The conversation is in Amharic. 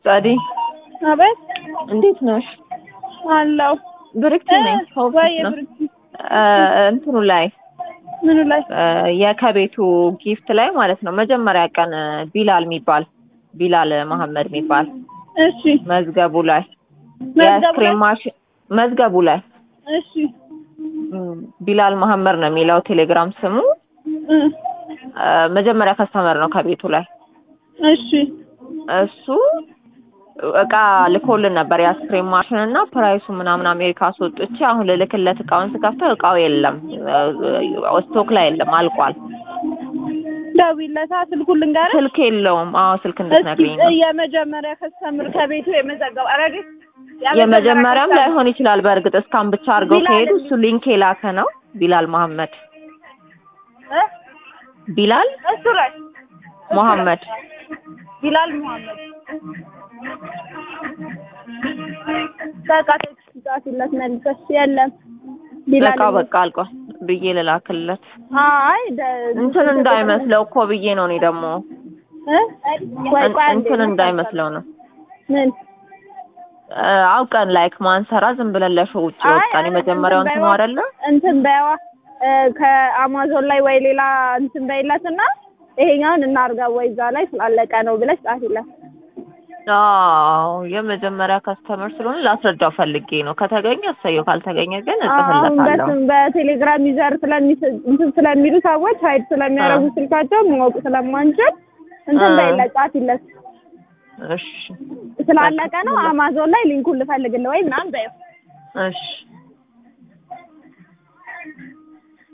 ጸዲ አቤት እንዴት ነሽ? አለው ብርክቲ ነኝ። ከውስጥ ወይ ነው ብርክ እ እንትኑ ላይ ምኑ ላይ እ የከቤቱ ጊፍት ላይ ማለት ነው። መጀመሪያ ቀን ቢላል የሚባል ቢላል መሐመድ የሚባል እሺ መዝገቡ ላይ መዝገቡ ላይ? የአይስክሪም ማሽን መዝገቡ ላይ እሺ እም፣ ቢላል መሐመድ ነው የሚለው ቴሌግራም ስሙ። እ እ መጀመሪያ ከስተመር ነው ከቤቱ ላይ እሺ እሱ እቃ ልኮልን ነበር የአይስክሪም ማሽን እና ፕራይሱ ምናምን አሜሪካ አስወጥቼ አሁን ልልክለት እቃውን ስከፍተው እቃው የለም እ ስቶክ ላይ የለም አልቋል። ደውይለታ ስልኩን ልንገርህ። ስልክ የለውም። አዎ ስልክ እስኪ እንድትነግሪኝ ነው። የመጀመሪያ ከስተምር ከቤቱ የመዘገብ አረግ የመጀመሪያም ላይሆን ይችላል። በእርግጥ እስካን ብቻ አድርገው ቢላል ከሄዱ እሱ ሊንክ የላከ ነው። ቢላል መሐመድ ቢላል እሱ ላይ መሐመድ ቢላል መሐመድ በቃ ቴክስት ጻፊለት መልሰሽ የለም ቢላል እቃው በቃ አልቋል ብዬ ልላክለት አይ ደ- እንትን እንዳይመስለው እኮ ብዬ ነው። እኔ ደግሞ እ? ወይ ቆይ አንዴ እንትን እንዳይመስለው ነው ምን እ አውቀን ላይክ ማንሰራ ዝም ብለን ለሾው ውጭ አይ፣ ወጣን። አይ፣ የመጀመሪያው እንትን እንትኑ በይዋ። አይደለ እንትን በይዋ እ ከአማዞን ላይ ወይ ሌላ እንትን በይለትና ይሄኛውን እናርጋ ወይ እዛ ላይ ስላለቀ ነው ብለሽ ጻፊለት። አዎ የመጀመሪያ ከስተመር ስለሆነ ላስረዳው ፈልጌ ነው። ከተገኘ እሰየው፣ ካልተገኘ ግን አሁን እጽፍለታለሁ። በስም በቴሌግራም ዩዘር ስለሚ እንትን ስለሚሉ ሰዎች ሀይድ ስለሚያደርጉ ስልካቸው ማወቅ ስለማንችል እንትን አ። በይለት ጻፊለት። እሺ ስላለቀ ነው አማዞን ላይ ሊንኩን ልፈልግልህ ወይ ምናምን በይው። እሺ